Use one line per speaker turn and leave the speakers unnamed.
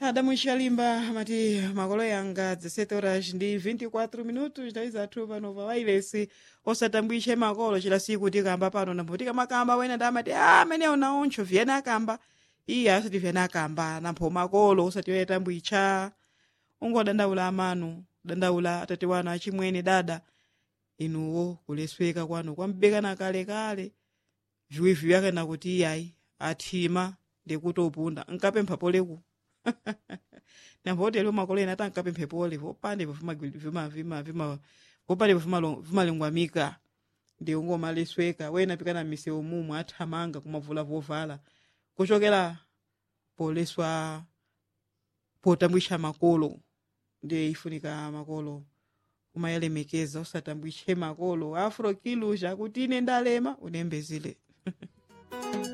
adamu xalimba amati makolo yanga 17 horas ndi 24 minutos ndayi zathu pano pa wailesi osatambwishe makolo chila siku tikamba pano nambo tikamakamba wena ndamati a amene unaoncho vyene akamba iye asati vyene akamba nampho makolo osati oyatambwicha ungodandaula amanu dandaula atati wanu achimwene dada inuwo kulesweka kwanu kwambekana kalekale viwivi vyakana kuti iyayi athima ndikuti upunda nkapempha poleku nampotelo makolo ena atankapemphe pole vopandepo vima vima vima vopandepo vimalingwamika ndi ungomalesweka wena pikana m'misewu mumwe athamanga kumavula vovala kuchokera poleswa potambwisha makolo ndiye ifunika makolo kumayelemekeza usatambwishe makolo afro kilusha kuti ine ndalema unembezile